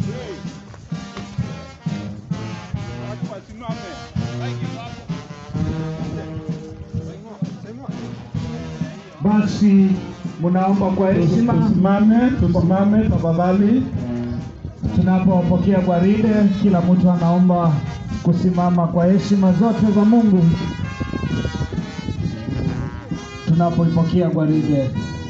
Watu wasimame. Basi mnaomba kwa heshima Tusimame, tusimame tafadhali. tunapopokea gwaride, kila mtu anaomba kusimama kwa heshima zote za Mungu tunapoipokea gwaride.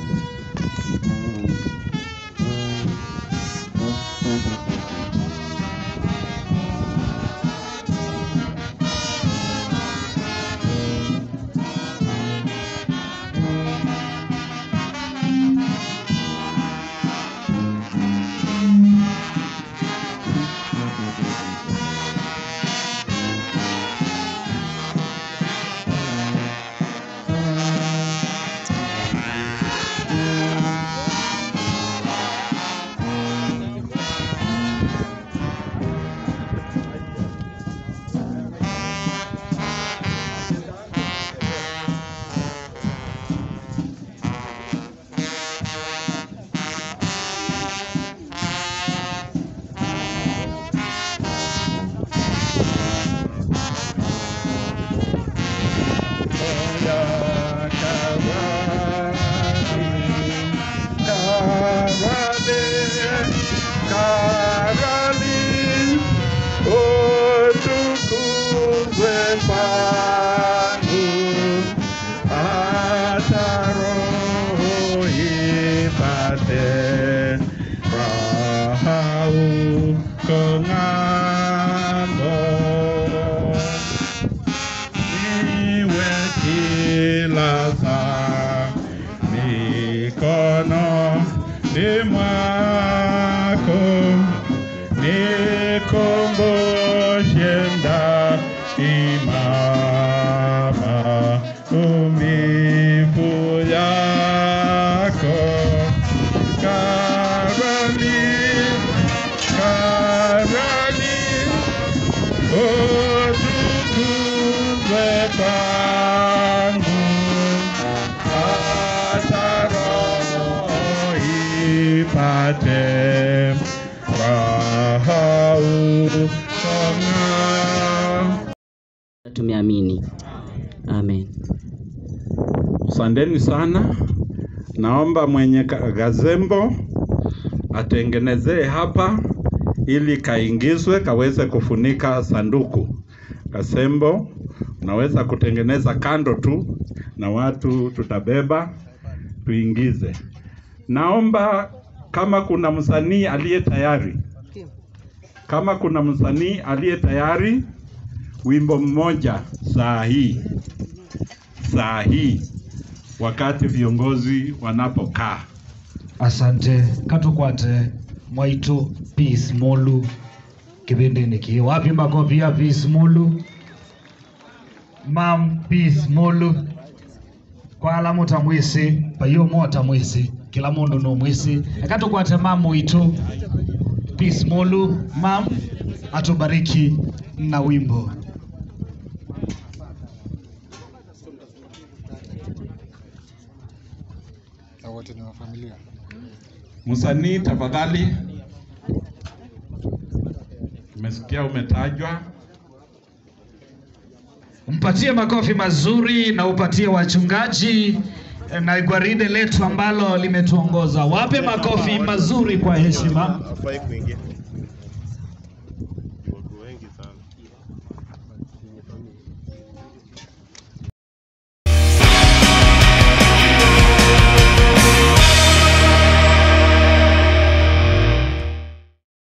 Niwe kilasa mikono ni mwako nikumbushe daima maumivu yako karani karani utukuzwe kwangu hata roho ipate raha ukong'aa. Tumeamini. Amen. Asanteni sana. Naomba mwenye ka- gazembo atengenezee hapa ili kaingizwe kaweze kufunika sanduku. Gazembo unaweza kutengeneza kando tu na watu tutabeba tuingize. Naomba kama kuna msanii aliye tayari, kama kuna msanii aliye tayari, wimbo mmoja saa hii saa hii wakati viongozi wanapokaa. Asante katukwate mwaitu Peace Molu kipindi niki wapi makofi ya Peace Molu mam Peace Molu kwa ala muta mwisi payo mota mwisi kila mundu no mwisi akatukwate mam mwitu Peace Molu mam atubariki na wimbo na wote ni wa familia. Msanii tafadhali, tumesikia umetajwa. Mpatie makofi mazuri na upatie wachungaji eh, na gwaride letu ambalo limetuongoza. Wape makofi mazuri kwa heshima.